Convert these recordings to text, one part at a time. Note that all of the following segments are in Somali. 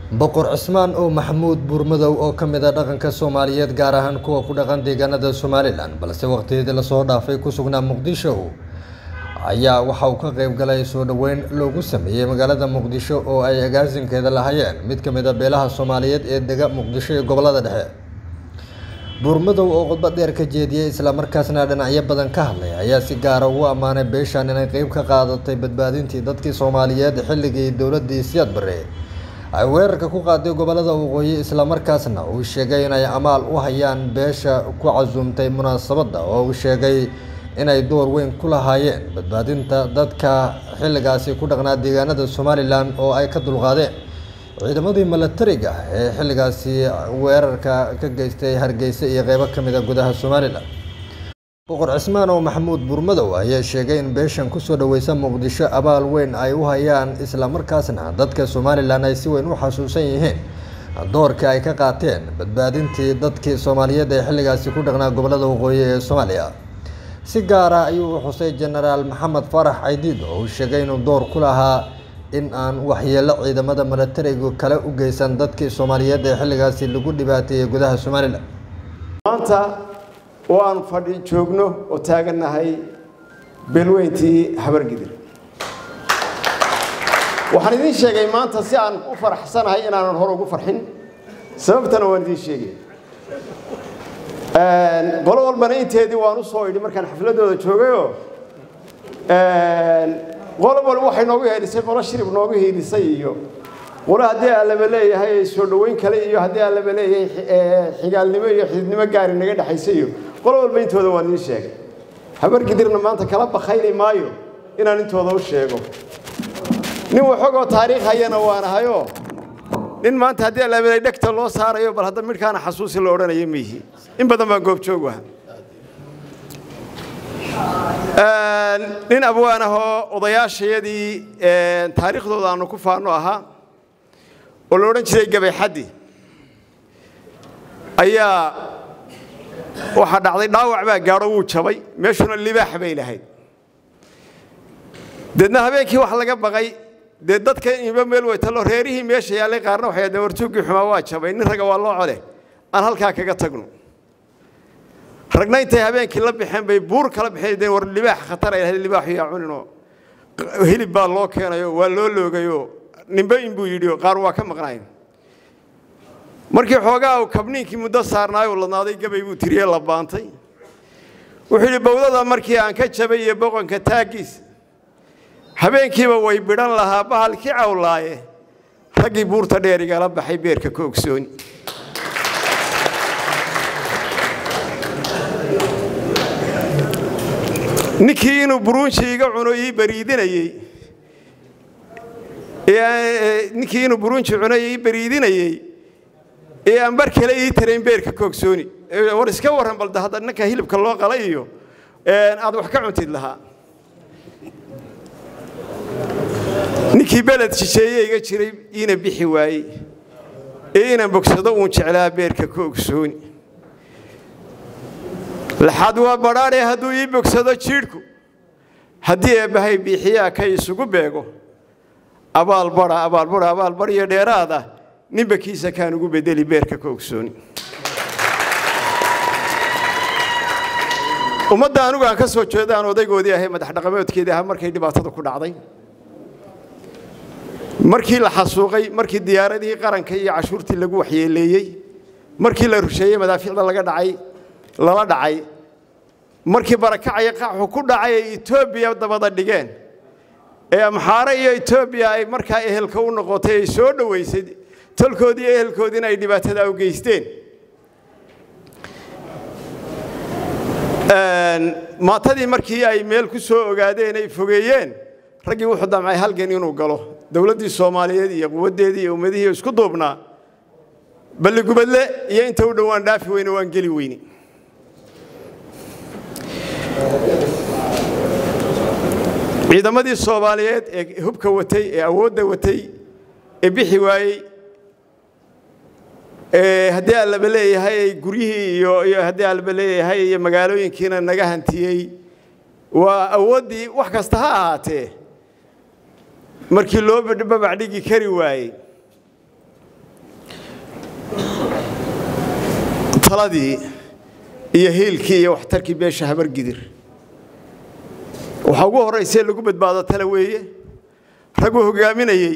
boqor cismaan oo maxamuud buurmadow oo ka mid a dhaqanka soomaaliyeed gaar ahaan kuwa ku dhaqan deegaanada somalilan balse waqtiyadii lasoo dhaafay ku sugnaa muqdisho ayaa waxa uu ka qayb galay soo dhoweyn loogu sameeyey magaalada muqdisho oo ay agaasinkeeda lahayeen mid ka mid a beelaha soomaaliyeed ee dega muqdisho iyo gobolada dhexe buurmadow oo khudbad dheer ka jeediyey islamarkaasna dhinacyo badan ka hadlay ayaa si gaara ugu ammaanay beeshan inay qeyb ka qaadatay badbaadintii dadkii soomaaliyeed xilligii dowladii siyaad barre ay weerarka ku qaaday gobolada waqooyi islamarkaasna uu sheegay inay amaal u hayaan beesha ku casuumtay munaasabadda oo uu sheegay inay door weyn ku lahaayeen badbaadinta dadka xilligaasi ku dhaqnaa deegaanada somalilan oo ay ka dulqaadeen ciidamadii milatariga ee xilligaasi weerarka ka geystay hargeysa iyo qeybo ka mid a gudaha somalilan boqor cismaan oo maxamuud buurmadow ayaa sheegay in beeshan kusoo dhaweysa muqdisho abaal weyn ay u hayaan islamarkaasna dadka somalilan ay si weyn u xasuusan yihiin doorkii ay ka qaateen badbaadintii dadkii soomaaliyeed ee xilligaasi ku dhaqnaa gobolada waqooyi ee soomaaliya si gaara ayuu u xusay jenaraal maxamed farax caydiid oo uu sheegay inuu door ku lahaa in aan waxyeelo ciidamada milatarigu kale u geysan dadkii soomaaliyeed ee xilligaasi lagu dhibaateeyey gudaha somalilan maanta oo aan fadhi joogno oo taagannahay beelweyntii habargidir waxaan idiin sheegay maanta si aan u faraxsanahay inaanan hore ugu farxin sababtana waan idiin sheegay qolo walbana inteedii waan u soo idhi markaan xafladooda joogayoo qolo walba waxay noogu heelisay qolo shirib noogu heelisay iyo qolo haddii allaba leeyahay soo dhoweyn kale iyo haddii allaba leeyahay xigaalnimo iyo xididnimo gaari naga dhexaysa iyo qolo walba intooda waan idiin sheegay habargidirna maanta kala bakayni maayo inaan intooda u sheego nin waxoogoo taariikh hayana waanahayoo nin maanta haddii allaba dhegta loo saarayo bal hadda midhkaana xasuusi la odhanayo miihi in badan baan goobjoog aha nin abwaan ahoo odayaashayadii taariikhdooda aanu ku faano ahaa oo la odhan jiray gabayxaddi ayaa waxaa dhacday dhaawac baa gaadho wuu jabay meeshuna libaax bay lahayd deedna habeenkii wax laga baqay dee dadka inba meel weytalo reerihii meesha yaallay qaarna waxay hahdeen wartuuggii xumaa waa jabay nin ragga waa loo code aan halkaa kaga tagno ragna intay habeenkii la baxeen bay buur kala baxeen war libaax khatar ay lahayd libaaxu yaa cuninoo hilib baa loo keenayo waa loo loogayoo ninba inbuu yidhi qaar waa ka maqnayn markii xoogaa uu kabniinkii muddo saarnaayo ladnaaday gabay buu tiriyey la baantay wuxuu yidhi bowdada markii aan ka jabay iyo boqonka taaggiis habeenkiiba way bidhan lahaa bahalkii cawlaaye raggii buurta dheer igala baxay beerka ka ogsooni ninkii inuu buruunji iga cuno ii bariidinayey ninkii inuu buruunji cuno ii bariidinayey ee aan bar kale ii tarayn beerka koogsooni war iska warran balde hadda ninka hilibka loo qalay iyo aad wax ka cuntid lahaa ninkii beled shisheeye iga jiray iina bixi waayey ee inaan bogsado uun jeclaa beerka ka ogsooni laxaad waa badhaadhe hadduu ii bogsado jiidhku haddii eebbahay biixiyaa ka isugu beego abaalbadha abaalbadha abaalbadh iyo dheeraad ah ninba kiisa kaan ugu bedeli beerka ka ogsooni ummadda anigu aan ka soo jeedo aan odaygoodii ahay madax dhaqameedkeedii ahaa markay dhibaatada ku dhacday markii la xasuuqay markii diyaaradihii qaranka iyo cashuurtii lagu waxyeeleeyey markii la rusheeyey madaafiicda laga dhacay lala dhacay markii barakacaya qaxu ku dhacay ay etoobiya dabada dhigeen ee amxaare iyo etoobiya ay markaa ehelka u noqotay ay soo dhoweysay tolkoodii ehelkoodiina ay dhibaatada u geysteen maatadii markii ay meel ku soo ogaadeen ay fogeeyeen raggii wuxuu damcay halgan inuu galo dowladdii soomaaliyeed iyo quwaddeedii iyo ummadihii isku duubnaa balligubadle iyo inta u dhowaan dhaafi weyne waan geli weyne ciidamadii soomaaliyeed ee hubka watay ee awoodda watay ee bixi waayey haddii allaba leeyahay guryihii iyo haddii allaba leeyahay iyo magaalooyinkiina naga hantiyey waa awooddii wax kasta ha ahaatee markii loo babac dhigi kari waayey taladii iyo hiilkii iyo waxtarkii beesha habargidir waxaa ugu horraysee lagu badbaado tale weeye ragguu hogaaminayey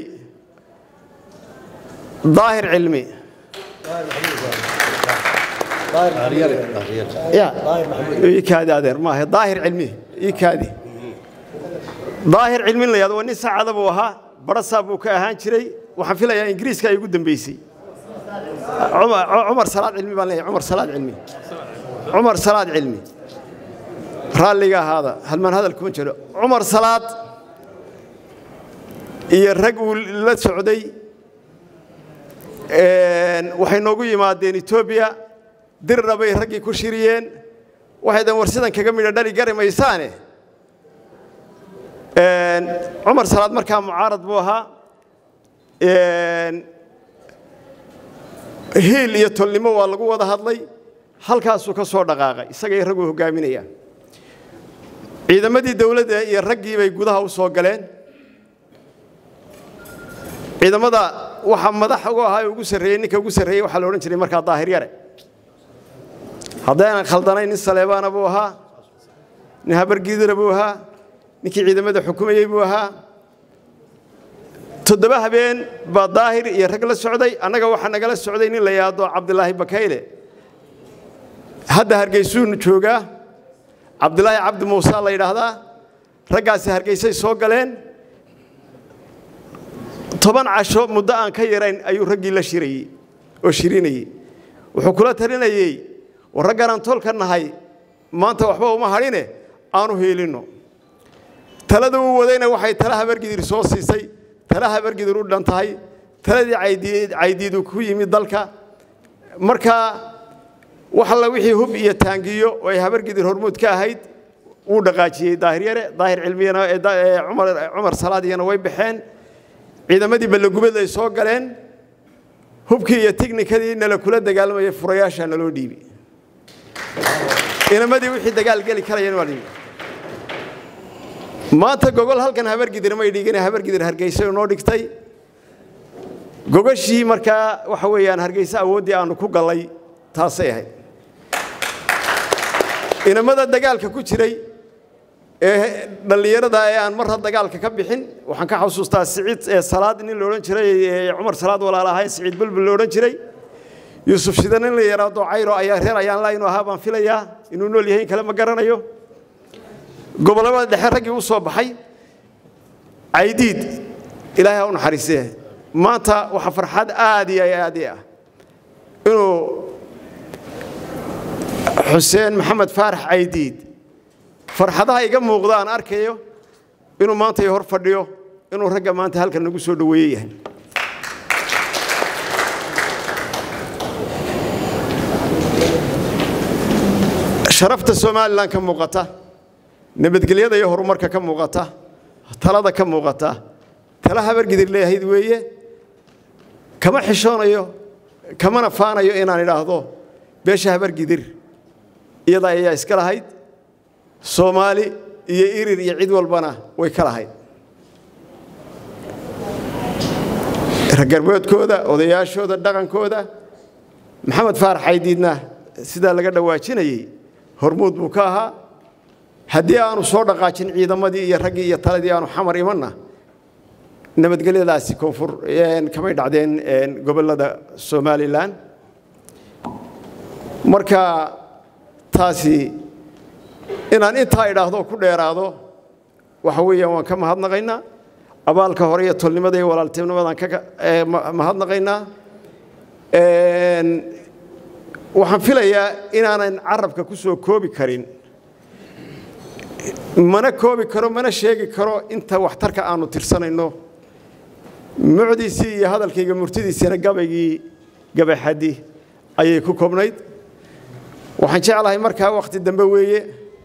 daahir cilmi kaadi adeer maaha daahir cilmi ii kaadi daahir cilmin la yahdo waa nin saacada buu ahaa barasaa buu ka ahaan jiray waxaan filayaa ingiriiska ay ugu dambeysay cumar salaad cilmi baan leeyahay cumar salaad cilmi cumar salaad cilmi raalliga ahaada halmaan hadal kuma jiro cumar salaad iyo rag uu la socday waxay noogu yimaadeen etoobiya dirna bay raggii ku shiriyeen waxay dan war sidan kaga midho dhali gari maysaane cumar salaad markaa mucaarad buu ahaa hiil iyo tolnimo waa lagu wada hadlay halkaasuu ka soo dhaqaaqay isagay ragguu hogaaminayaan ciidamadii dowladda iyo raggii bay gudaha u soo galeen ciidamada waxaa madax ugu ahaa ugu sarreeyey ninka ugu sarreeyey waxaa la odhan jiray markaa daahir yare haddaynan khaldanayn nin saleebaana buu ahaa nin habargiidira buu ahaa ninkii ciidamada xukumayey buu ahaa toddoba habeen baa daahir iyo rag la socday annaga waxaa nagala socday nin la yidhaahdo cabdilaahi bakayle hadda hargeysuunu joogaa cabdilaahi cabdi muuse la yidhaahdaa raggaasi hargeysay soo galeen toban casho muddo aan ka yarayn ayuu raggii la shirayey oo shirinayey wuxuu kula talinayey war ragganaan tolka nahay maanta waxba uma hadhine aanu hiilinno talada uu wadayna waxay tala habargidir soo siisay tala habargidir u dhan tahay taladii caydiidu ku yimid dalka markaa wax alla wixii hub iyo taangiyo oo ay habargidir hormuud ka ahayd wuu dhaqaajiyey daahir yare daahir cilmiyana cumar salaadiyana way baxeen ciidamadii ballagubad ay soo galeen hubkii iyo tiknikadii nala kula dagaalamayay furayaashaa naloo dhiibi inamadii wixii dagaal geli karayeen waa dhiibi maanta gogol halkan habargidir may dhigin habargidir hargeysa noo dhigtay gogashii markaa waxa weeyaan hargeysa awooddii aanu ku gallay taasay ahayd inamada dagaalka ku jiray ee dhallinyarada ee aan marra dagaalka ka bixin waxaan ka xasuustaa siciid ee salaad nin la odhan jiray cumar salaad walaal ahay siciid bulbul la odhan jiray yuusuf shida nin la yaraado cayro ayaa reer ayaan laa inuu ahaa baan filayaa inuu nool yahay in kale ma garanayo gobollada dhexe raggii u soo baxay caydiid ilaahay ha u naxariisee maanta waxaa farxad aad iyo aad i ah inuu xuseen maxamed faarax caydiid farxadaha iga muuqda aan arkayo inuu maanta i hor fadhiyo inuu ragga maanta halkan nagu soo dhoweeye yahay sharafta somalilan ka muuqata nabadgelyada iyo horumarka ka muuqata talada ka muuqata tala habargidir leeyahayd weeye kama xishoonayo kamana faanayo inaan idhaahdo beesha habargidir iyada ayaa iska lahayd soomaali iyo irir iyo cid walbana way ka lahayd raggarboodkooda odayaashooda dhaqankooda maxamed faarax caydiidna sidaa laga dhawaajinayey hormuud buu ka ahaa haddii aanu soo dhaqaajin ciidamadii iyo raggii iyo taladii aanu xamar imanna nabadgelyadaasi koonfur kamay dhacdeen gobollada somalilan marka taasi inaan intaa idhaahdo ku dheeraado waxa weeyaan waan ka mahadnaqaynaa abaalka hore iyo tolnimada iyo walaaltinimadaan ka mahadnaqaynaa waxaan filayaa inaanan carabka ku soo koobi karin mana koobi karo mana sheegi karo inta waxtarka aanu tirsanayno mucdiisii iyo hadalkayga murtidiisina gabaygii gabayxaddi ayay ku koobnayd waxaan jeclahay markaa wakhti dambe weeye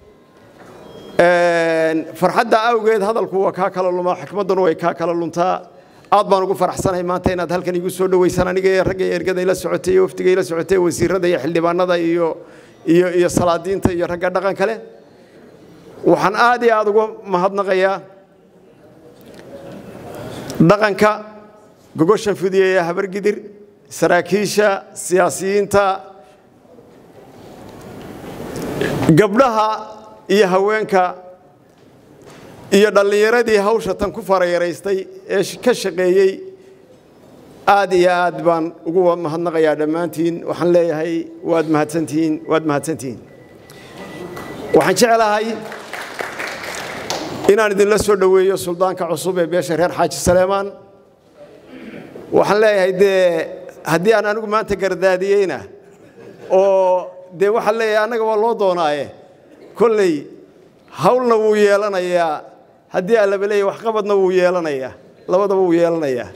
farxadda awgeed hadalku waa kaa kala lumaa xikmadduna way kaa kala luntaa aad baan ugu faraxsanahay maanta inaad halkan igu soo dhoweysaan aniga iyo ragga ergada ila socotay iyo wafdiga ila socotay wasiirada iyo xildhibaanada iyo iyo iyo salaadiinta iyo ragga dhaqan kale waxaan aad iyo aad uga mahadnaqayaa dhaqanka gogoshan fudiyeeya habargidir saraakiisha siyaasiyiinta gabdhaha iyo haweenka iyo dhallinyaradii hawsha tan ku farayaraystay ee ka shaqeeyey aad iyo aad baan ugu mahadnaqayaa dhammaantiin waxaan leeyahay waad mahadsantihiin waad mahadsantihiin waxaan jeclahay inaan idinla soo dhoweeyo suldaanka cusub ee beesha reer xaaji saleemaan waxaan leeyahay dee haddii aan anigu maanta gardaadiyeyna oo dee waxaan leeyahay annaga waa loo doonaaye kolley hawlna wuu yeelanayaa haddii allaba leeyahy waxqabadna wuu yeelanayaa labadaba wuu yeelanayaa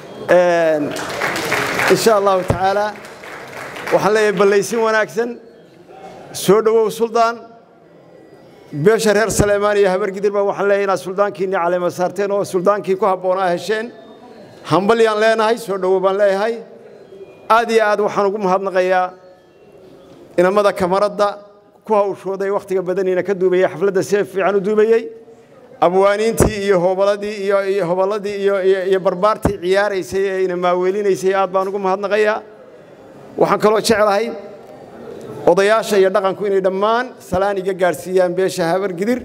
insha allahu tacaala waxaan leeyahay ballaysin wanaagsan soo dhowow suldaan beesha reer saleemaan iyo habargidir baa waxaan leeyahay inaad suldaankiinni caleema saarteen oo suldaankii ku habboonaa hesheen hambalyaan leenahay soo dhowow baan leeyahay aad iyo aad waxaan ugu mahadnaqayaa inamada kamaradda ku hawshooday wakhtiga badaniina ka duubayey xafladda si fiican u duubayey abwaaniintii iyo hobaladii iyo hoballadii iyo barbaartii ciyaaraysay ee ina maaweelinaysay aad baan ugu mahadnaqayaa waxaan kaloo jeclahay odayaasha iyo dhaqanku inay dhammaan salaan iga gaadhsiiyaan beesha habargidir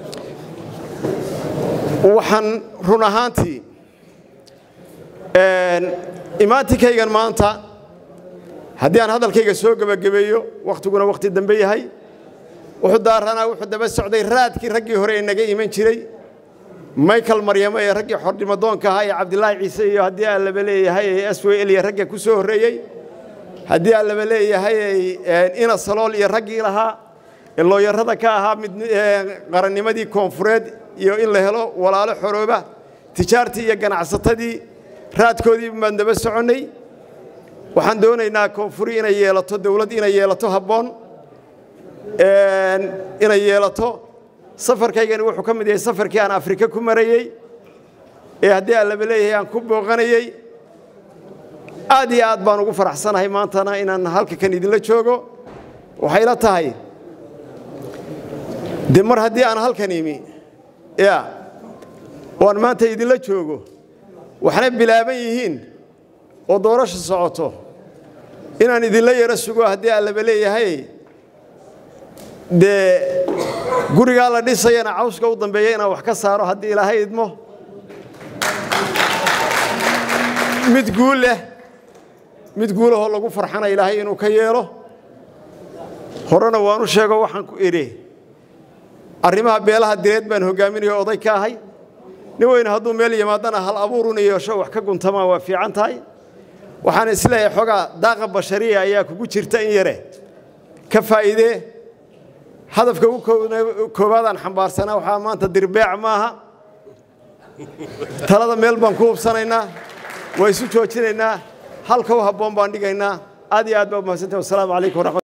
waxaan run ahaantii imaantinkaygan maanta haddii aan hadalkayga soo gebagabeeyo wakhtiguna wakhti dambe yahay wuxuu daaranaa wuxuu daba socday raadkii raggii hore ee naga iman jiray michael maryamo ee raggii xordhimadoonka ahaa ee cabdilaahi ciise iyo haddii aan laba leeyahay ee s w l iyo ragga ku soo horreeyey haddii aan laba leeyahay ina salool iyo raggii lahaa ee looyarada ka ahaa mid qarannimadii koonfureed iyo in la helo walaalo xorooba tijaartii iyo ganacsatadii raadkoodii baan daba soconnay waxaan doonaynaa koonfuri inay yeelato dowlad inay yeelato habboon inay yeelato safarkaygani wuxuu ka mid yahay safarkii aan afrika ku marayey ee haddii aan laba leeyahay aan ku booqanayey aad iyo aad baan ugu faraxsanahay maantana inaan halka kan idinla joogo waxay la tahay de mar haddii aan halkan imi ya oo aan maanta idinla joogo waxna bilaaban yihiin oo doorasha socoto inaan idinla yaro sugo haddii aan laba leeyahay dee gurigaa la dhisayana cawska u dambeeya inaan wax ka saaro haddii ilaahay idmo mid guul leh mid guulahoo lagu farxana ilaahay inuu ka yeelo horena waanu sheego waxaan ku idhi arrimaha beelaha direed baan hoggaaminayo oday ka ahay nin weyne hadduu meel yimaadana hal abuuruna yeesho wax ka guntamaa waa fiican tahay waxaan isleeyahay xoogaa daaqa bashariya ayaa kugu jirta in yare ka faa'iidee hadafka ugu koowaadaan xambaarsanaa waxaa maanta dirbeec maaha talada meel baan ku hubsanaynaa waa isu joojinaynaa halka u habboon baan dhigaynaa aad iyo aad baa umahadsantahi wasalaamu calaykum waraxmat